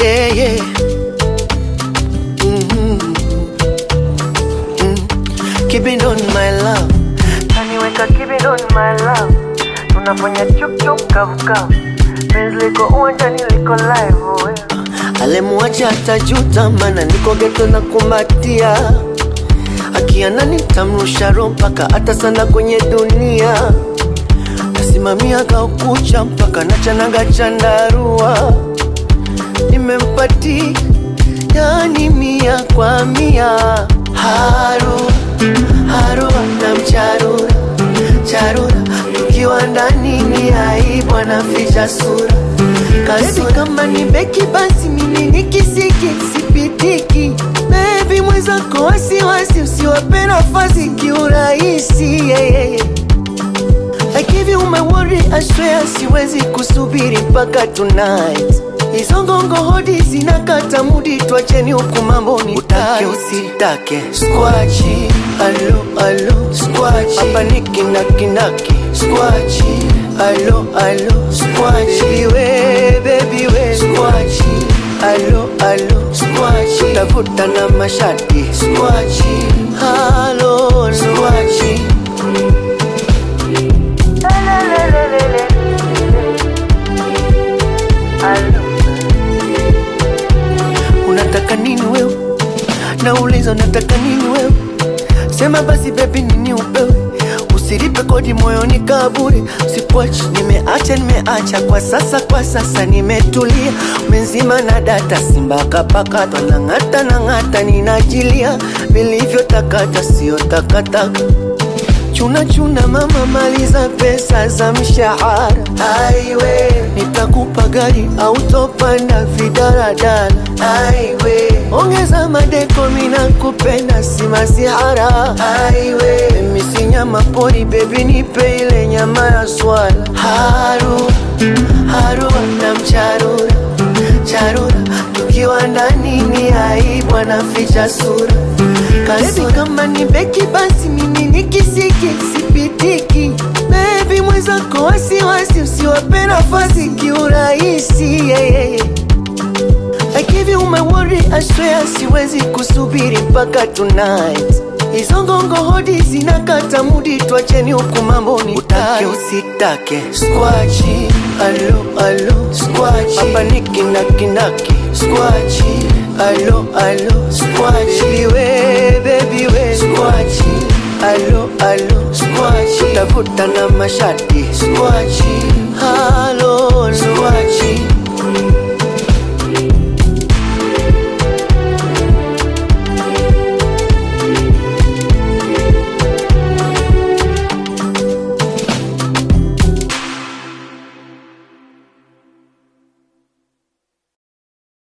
yeah, yeah. Mhm. Mm. Keep it on my love Kaniweka keep on my love, tunafanya chuk chuk kavu kavu, penzi liko uwanjani liko live oh, yeah. alemwacha atajuta, mana niko geto na kumbatia, akiana nitamrusha roho mpaka hata sana kwenye dunia, nasimamia kaukucha mpaka nachanaga chandarua, nimempati yani mia kwa mia, haru haru na mcharura charura, tukiwa ndani ni aibu, anaficha sura Kasura kama ni beki basi mimi ni kisiki sipitiki Baby mwenzako wasiwasi usiwape nafasi kiurahisi yeah, yeah, yeah. I give you my word, I swear siwezi kusubiri mpaka tonight Hizo ngongo hodi zinakata mudi, twacheni huku mambo ni utake usitake Squachi, alo alo Squachi, hapa ni kinakinaki Squachi, alo alo Squachi, baby we, baby we Squachi, alo alo Squachi, tafuta na mashati Squachi, alo alo Squachi Lelelelelele. Alo. unataka nini wewe? Nauliza unataka nini wewe? Sema basi baby, nini upewe? Usilipe kodi moyoni kaburi, usipwachi. Nimeacha, nimeacha kwa sasa, kwa sasa nimetulia, umenzima na data, simba kapakatwa na ng'ata na ng'ata, ninajilia vilivyotakata, sio takataka chuna chuna mama, maliza pesa za mshahara. Aiwe, nitakupa gari au topanda vidaradala. Aiwe, ongeza madeko, mina kupenda si masihara. Aiwe, mimi si nyama pori, bebi nipe ile nyama ya swala. Haru haru na mcharura charura, tukiwa ndani ni aibu, anaficha sura Baby kama ni beki basi mimi ni kisiki sipitiki Baby mwenzako wasiwasi usiwape nafasi kiurahisi yeah, yeah, yeah. I give you my word, I swear siwezi kusubiri mpaka tonight Hizo ngongo hodi zinakata mudi, twacheni huku mambo ni utake usitake Squachi, alo alo Squachi, hapa ni kinakinaki Squachi, alo alo Squachi, baby we, baby we Squachi, alo alo Squachi, tafuta na mashati Squachi, alo